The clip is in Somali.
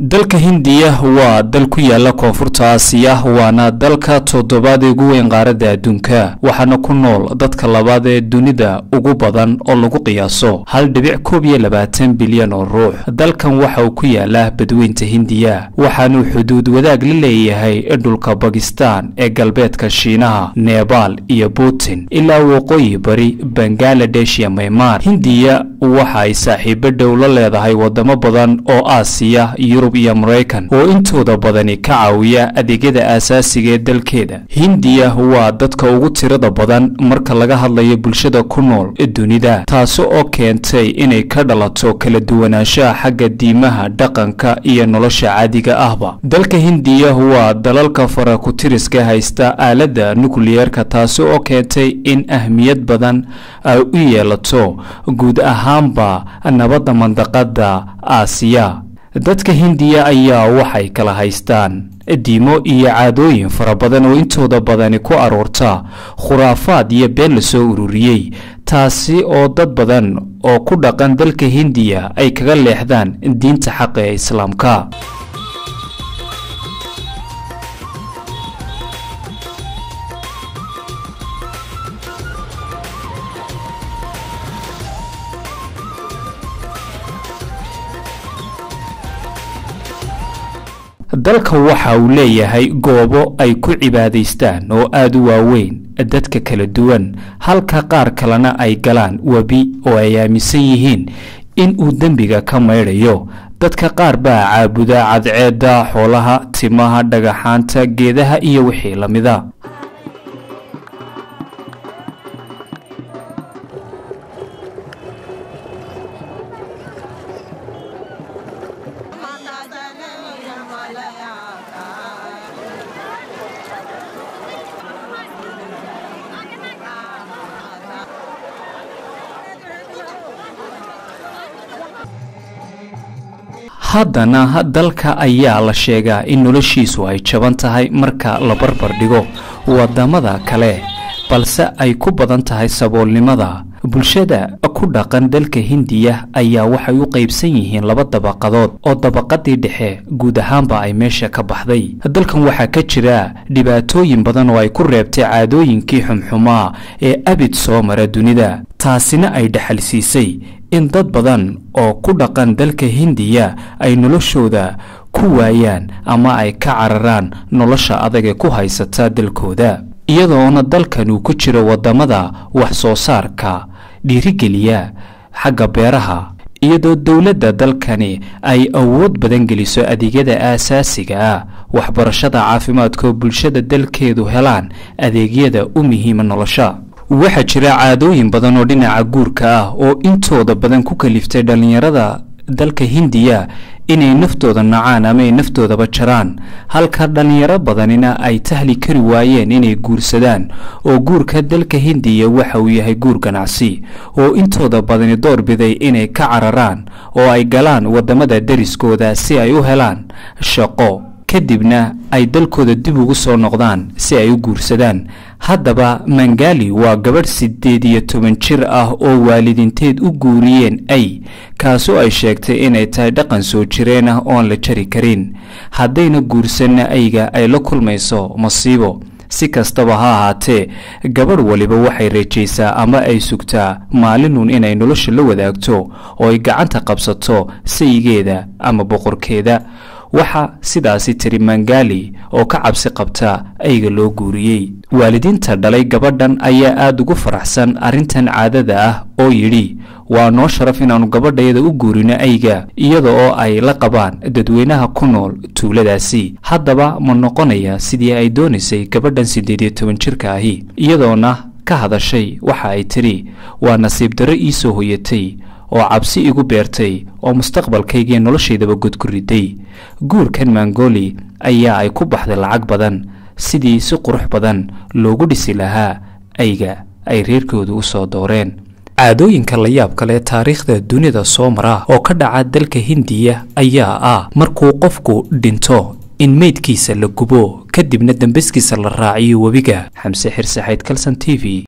dalka hindiya waa dal ku yaala koonfurta aasiya waana dalka toddobaad ee ugu weyn qaaradda adduunka waxaana ku nool dadka labaad ee dunida ugu badan oo lagu qiyaaso hal dhibic koob iyo labaatan bilyan oo ruux dalkan waxa uu ku yaalaa badweynta hindiya waxaanuu xuduud wadaag la leeyahay dhulka bakistan ee galbeedka shiinaha nebaal iyo putin ilaa waqooyi bari bangaladesh iyo maymar hindiya waxa ay saaxiibo dhow la leedahay wadamo badan oo aasiya yurub iyo maraykan oo intooda badani ka caawiya adeegyada aasaasiga ee dalkeeda hindiya waa dadka ugu tirada badan marka laga hadlayo bulshada ku nool dunida taasi oo keentay inay ka dhalato kala duwanaanshaha xagga diimaha dhaqanka iyo nolosha caadiga ahba dalka hindiya waa dalalka farakutiriska haysta aaladda nukliyeerka taasi oo keentay in ahmiyad badan ay u yeelato guud ahaanba nabadda mandaqada aasiya dadka hindiya ayaa waxay kala haystaan diimo iyo caadooyin fara badan oo intooda badani ku aroorta khuraafaad iyo been lasoo ururiyey taasi oo dad badan oo ku dhaqan dalka hindiya ay kaga leexdaan diinta xaqa ee islaamka dalka waxa uu leeyahay goobo ay ku cibaadaystaan oo aada u waaweyn dadka kala duwan halka qaar kalena ay galaan webi oo ay aaminsan yihiin in uu dembiga ka maydhayo dadka qaar baa caabuda cadceedda xoolaha timaha dhagaxaanta geedaha iyo wixii la mida haddana dalka ayaa la sheegaa in noloshiisu ay jaban tahay marka la barbar dhigo wadamada kale balse ay ku badan tahay saboolnimada bulshada ku dhaqan dalka hindiya ayaa waxay u qaybsan yihiin laba dabaqadood oo dabaqadii dhexe guud ahaanba ay meesha ka baxday dalkan waxaa ka jira dhibaatooyin badan oo ay ku reebtay caadooyinkii xumxumaa ee abid soo mara dunida taasina ay dhexalsiisay in dad badan oo ku dhaqan dalka hindiya ay noloshooda ku waayaan ama ay ka cararaan nolosha adag ee ku haysata dalkooda iyadoona dalkan uu ku jiro wadamada wax soo saarka dhiirigeliya xagga beeraha iyadoo dowladda dalkani ay awood badan geliso adeegyada aasaasiga ah waxbarashada caafimaadka oo bulshada dalkeedu helaan adeegyada u muhiima nolosha waxaa jira caadooyin badan oo dhinaca guurka ah oo intooda badan ku kaliftay dhallinyarada dalka hindiya inay naftooda nacaan ama ay naftoodaba jaraan halka dhallinyaro badanina ay tahli kari waayeen inay guursadaan oo guurka dalka hindiya waxa uu yahay guur ganacsi oo intooda badani doorbiday inay ka cararaan oo ay galaan wadamada deriskooda si ay u helaan shaqo kadibna ay dalkooda dib ugu soo noqdaan si ay u guursadaan haddaba mangali waa gabadh siddeed iyo toban jir ah oo waalidiinteed u guuriyeen ay kaasoo ay sheegtay inay tahay dhaqan soo jireen ah oon la jari karin haddayna guursanna ayga ay la kulmayso masiibo si kastaba ha ahaatee gabadh waliba waxay rajaysaa ama ay sugtaa maalinun inay nolosha la wadaagto oo ay gacanta qabsato sayigeeda ama boqorkeeda waxaa sidaasi tiri mangali oo ka cabsi qabta ayga loo guuriyey waalidiinta dhalay gabadhan ayaa aada ugu faraxsan arrintan caadada ah oo yidhi waa noo sharaf inaannu gabadhayada u guurino ayga iyada oo ay la qabaan dadweynaha ku nool tuuladaasi haddaba ma noqonaya sidii ay doonaysay gabadhan siddeed iyo toban jirka ahi iyadoona ka hadashay waxa ay tidhi waa nasiib darro ii soo hoyatay oo cabsi igu beertay oo mustaqbalkaygii noloshaydaba god ku riday guurkan mangoli ayaa ay ku baxday lacag badan sidii si qurux badan loogu dhisi lahaa ayga ay reerkoodu u soo dooreen caadooyinka la yaab kale taariikhda dunida soo mara oo ka dhaca dalka hindiya ayaa ah markuu qofku dhinto in meydkiisa la gubo kadibna dambaskiisa la raaciyo webiga xamse xirsaxayd kalson t v